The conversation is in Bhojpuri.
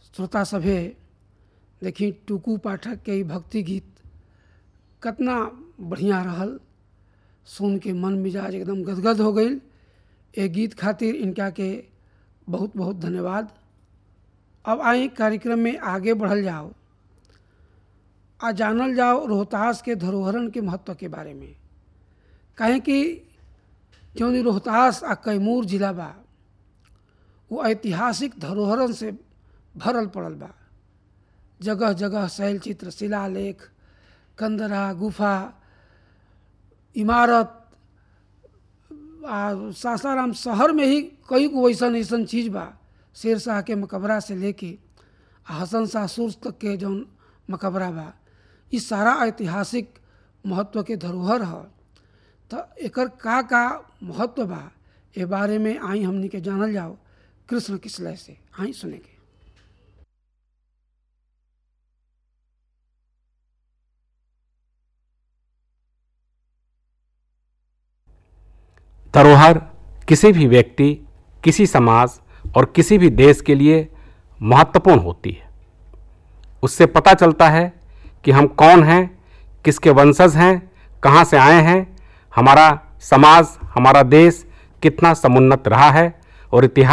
श्रोता सभे देखी टुकू पाठक के ई भक्ति गीत कितना बढ़िया रहल सुन के मन मिजाज एकदम गदगद हो गई ए गीत खातिर इनका के बहुत बहुत धन्यवाद अब आई कार्यक्रम में आगे बढ़ल जाओ आ जानल जाओ रोहतास के धरोहरन के महत्व के बारे में कहें कि जौन रोहतास आ कैमूर जिला बा वो ऐतिहासिक धरोहरन से भरल पड़ल बा जगह जगह शैल चित्र शिलालेख कंदरा गुफा इमारत आ सासाराम शहर में ही कई गो ऐसन ऐसन चीज़ बा शेर शाह के मकबरा से लेके आ हसन शाह सुर्स तक के जौन मकबरा बा ई सारा ऐतिहासिक महत्व के धरोहर ह तो एकर का का महत्व बा ए बारे में आई हमनी के जानल जाओ कृष्ण किसलय से आई सुनेंगे धरोहर किसी भी व्यक्ति किसी समाज और किसी भी देश के लिए महत्वपूर्ण होती है उससे पता चलता है कि हम कौन हैं किसके वंशज हैं कहाँ से आए हैं हमारा समाज हमारा देश कितना समुन्नत रहा है और इतिहास